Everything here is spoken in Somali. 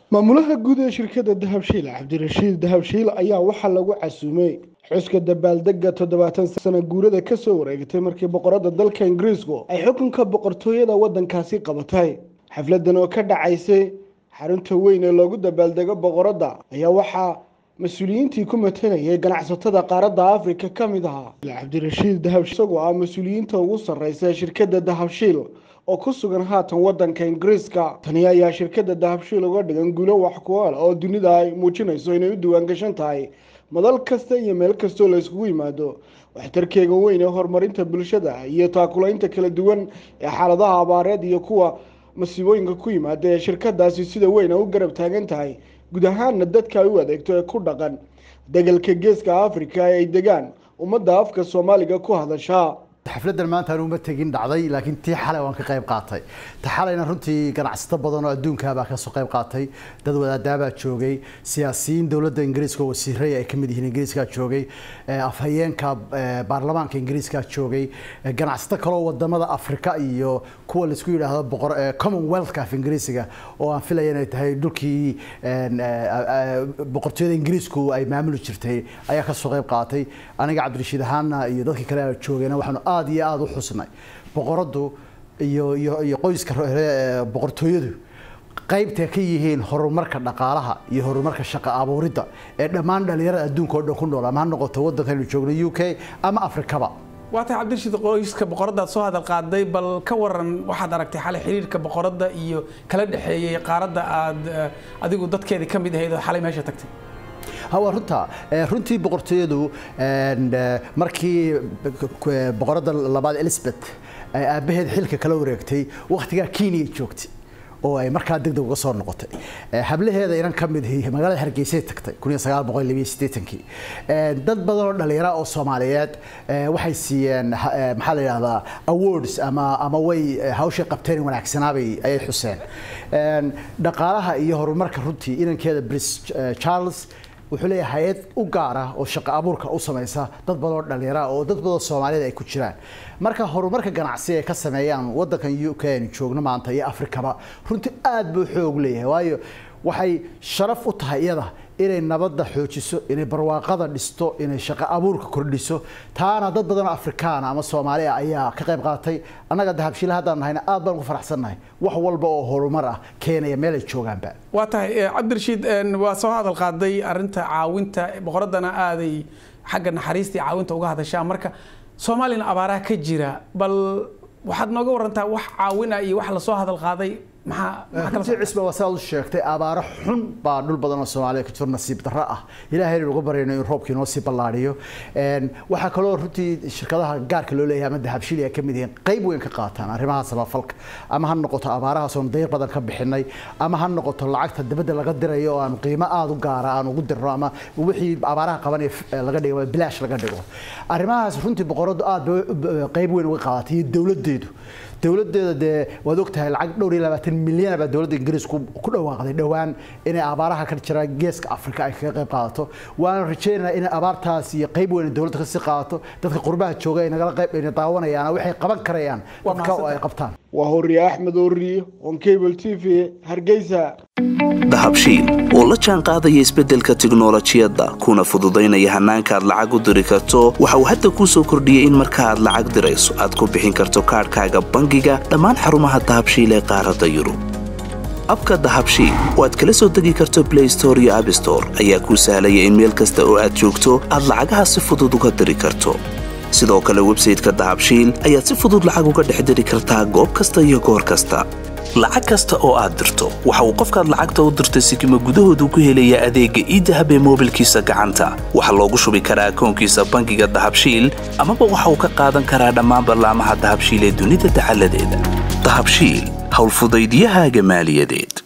maamulaha guud ee shirkadda dahabshiil cabdirashiid dahabshiil ayaa waxaa lagu casuumay xuska dabaaldega toddobaatan sana guurada kasoo wareegatay markii boqorada dalka ingiriisku ay xukunka boqortooyada wadankaasi qabatay xafladan oo ka dhacaysay xarunta weyn ee loogu dabaaldego boqoradda ayaa waxaa mas-uuliyiintii ku matalayay ganacsatada qaaradda afrika ka mid ahaa cabdirashiid dahabshiil isagoo ah mas-uuliyiinta ugu sarreysa ee shirkadda dahabshiil oo ku sugan haatan wadanka ingiriiska tani ayaa shirkadda dahabshiil uga dhigan guulo wax ku-ool oo dunida ay muujinayso inay u diwaan gashan tahay madal kasta iyo meel kastoo la yskugu yimaado waxtarkeega weyn ee horumarinta bulshada iyo taakulaynta kala duwan ee xaaladaha abaareed iyo kuwa masiibooyinka ku yimaada ee shirkadaasi sida weyn a u garab taagan tahay guud ahaana dadka ay u adeegto ee ku dhaqan degalka geeska afrika ee ay degaan ummadda afka soomaaliga ku hadashaa xafladan maanta aan uma tegin dhacday laakiin tii xalay waan ka qayb qaatay ta xalayna runtii ganacsato badan oo adduunkaabaa kasoo qayb qaatay dad wadaadaabaa joogay siyaasiyiin dowladda ingiriiska oo wasiiray ay kamid yihiin ingiriiskaa joogay afhayeenka baarlamaanka ingiriiskaa joogay ganacsato kaloo wadamada afrika iyo kuwa laisku yidhaahdo boqor commonwealthka af ingiriisiga oo aan filaya inay tahay dhulkii boqortooyada ingiriisku ay maamuli jirtay ayaa kasoo qayb qaatay aniga cabdirashiid ahaana iyo dadkii kale joogayna waxaanu aada iyo aada u xusnay boqoradu iyo iyo iyo qoyska boqortooyadu qaybta ka yihiin horumarka dhaqaalaha iyo horumarka shaqo abuuridda ee dhammaan dhalinyarada adduunka oo dhan ku nool ama ha noqoto waddankaynu joogno u k ama afrikaba waa tahay cabdirashiid qoyska boqoradaad soo hadal qaaday bal ka waran waxaad aragtay xalay xiriirka boqoradda iyo kala dhexeeyey qaaradda aad adigu dadkeedii ka mid ahayd oo xalay meesha tagtay waa runta runtii boqortooyadu markii boqoradda labaad elizabeth ay aabbaheed xilka kala wareegtay wakhtigaa kenya joogtay oo ay markaa degdeg uga soo noqotay hablaheeda inan ka mid magaalada hargeysay tagtay kii dad badan oo dhalinyara oo soomaaliyeed waxay siiyeen maxaa la yidhahdaa awards ama ama way hawshay qabteen wanaagsanaabay ayay xuseen dhaqaalaha iyo horumarka runtii inankeeda bris charles wuxuu leeyahay hay-ad u gaar ah oo shaqo abuurka u samaysa dad badan oo dhalinyara oo dad badan soomaaliyed ay ku jiraan marka horumarka ganacsi ay ka sameeyaan wadankan u k aynu joogno maanta iyo afrikaba runtii aada buu xoog leeyahay waayo waxay sharaf u tahay iyada inay nabadda xoojiso inay barwaaqada dhisto inay shaqo abuurka kordhiso taana dad badan oo afrikaana ama soomaaliya ayaa ka qayb qaatay annaga dahabshiila haddaan nahayna aad baan ugu faraxsannahay wax walba oo horumar ah keenaya meel ay joogaanba waa tahay cabdirashiid waa soo hadal qaaday arrinta caawinta boqoraddana aaday xagga naxariistii caawinta uga hadashaa marka soomaaliyana abaaraha ka jira bal waxaad nooga warantaa wax caawina iyo wax lasoo hadal qaaday runtii cisba waa sidaad u sheegtay abaaro xun baa dhul badan oo soomaaliya ka jiro nasiib darro ah ilaahay uga baryayno in roobkii noo sii ballaadhiyo waxaa kaloo runtii shirkadaha gaarka loo leeyahay ama dahabshili ay ka mid yihiin qayb weyn ka qaataan arrimaha samafalka ama ha noqoto abaarahaas oon dayr badan ka bixinay ama ha noqoto lacagta dibadda laga dirayo oo aanu qiimo aada u gaara aan ugu dirno ama wixii abaaraha qabanaya laga dhigo bilaash laga dhigo arrimahaas runtii boqoradu aada qayb weyn uga qaadatay iyo dowladdeedu dowladeeda dee waad ogtahay lacag dhowr iyo labaatan milyan baa dowladda ingiriisku ku dhawaaqday dhowaan inay abaaraha ka jira geeska afrika ay kaga qayb qaadato waana rajaynaynaa inay abaartaas iyo qayb weyn dowladda kasii qaadato dadka qurbaha jooga ay nagala qayb ayna daawanayaan waxay qaban karayaan dadka oo ay qabtaan waa horiye axmed ooriye on cable t v hargeysa dahabshiil oo la jaan qaadaya isbeddelka tiknolojiyadda kuna fududaynaya hannaanka aad lacag u diri karto waxa uu hadda kuu soo kordhiyey in marka aad lacag dirayso aad ku bixin karto kaadhkaaga bangiga dhammaan xarumaha dahabshiil ee qaaradda yurub abka dahabshiil oo aad kala soo degi karto blay store iyo abstore ayaa kuu sahlaya in meel kasta oo aad joogto aad lacagaha si fudud uga diri karto sidoo kale websayteka dahabshiil ayaad si fudud lacag uga dhex diri kartaa goob kasta iyo goor kasta lacag kasta oo aad dirto waxa uu qofkaad lacagta u dirtay sikima gudahoodu ku helayaa adeegga iidahab ee moobilkiisa gacanta waxaa loogu shubi karaa akoonkiisa bangiga dahabshiil amaba waxa uu ka qaadan karaa dhammaan ballaamaha dahabshiil ee dunida dacaladeeda dahabshiil howlfudaydyahaaga maaliyadeed